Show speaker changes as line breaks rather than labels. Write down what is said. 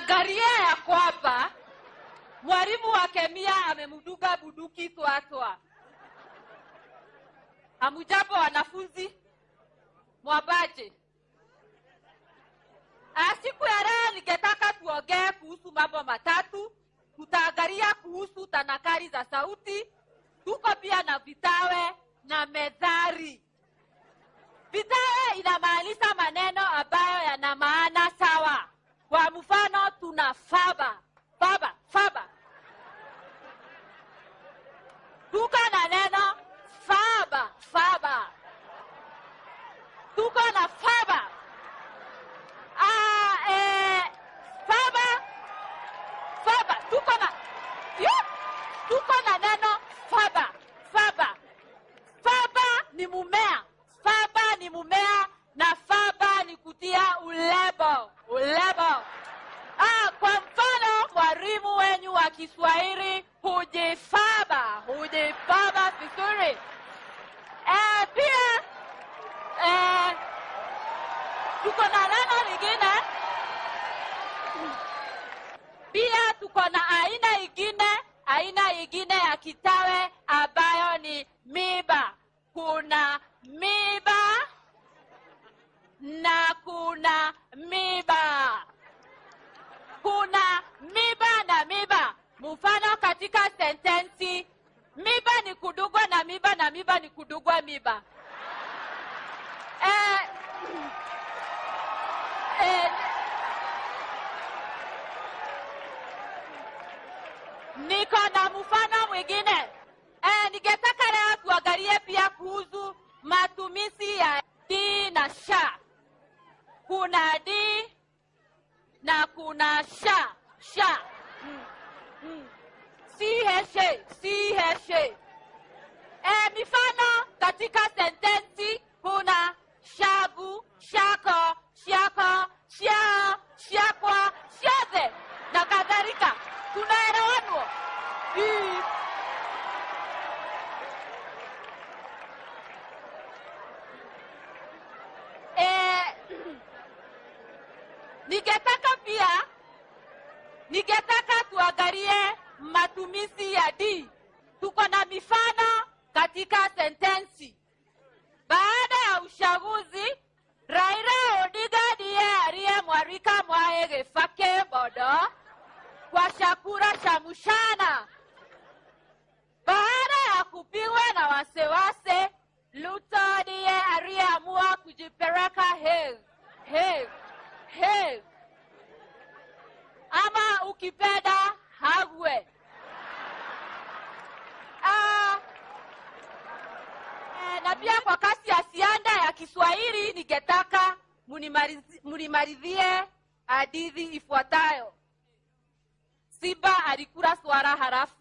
angalia ya kwamba mwalimu wa kemia amemduga buduki twatwa. Hamujambo wanafunzi, mwabaje? Ah, Siku ya leo ningetaka tuongee kuhusu mambo matatu. Tutaangalia kuhusu tanakari za sauti, tuko pia na vitawe na methali. Vitawe inamaanisha maneno ambayo yana maana sawa. Kwa mfano, tuna faba faba faba, tuko na neno faba faba, tuko na faba Ah, eh, faba faba, tuko na Yup! tuko na neno faba faba. Faba ni mumea, faba ni mumea na faba ni kutia ulebo ulebo. Ah, kwa mfano mwalimu wenyu wa Kiswahili hujifaba hujifaba vizuri. Eh, pia eh, tuko na neno lingine pia tuko na aina ingine aina ingine ya kitawe ambayo ni miba kuna miba na kuna miba kuna miba na miba mfano katika sentensi miba ni kudugwa na miba na miba ni kudugwa miba eh, eh, niko na mfano mwingine eh, ningetaka leo tuangalie pia kuhusu matumizi ya di na sha. Kuna di na kuna sha sha mm. Mm. si heshe si heshe eh, mifano katika sentensi kuna shagu shako shako shao shakwa shathe na kadhalika tunaelewanwa Mm. Eh, ningetaka pia ningetaka tuangalie matumizi ya di. Tuko na mifano katika sentensi. Baada ya uchaguzi, Raila Odinga ndiye aliyemwalika Mwae Kibaki Bodo kwa chakula cha mchana. Baada ya kupigwa na wasiwasi, Ruto ndiye aliyeamua kujipeleka Hague. Hague. Hague. Ama ukipenda Hagwe. Ah, eh, na pia kwa kasi ya sianda ya Kiswahili ningetaka munimalizi- munimalizie hadithi ifuatayo. Simba alikula swara halafu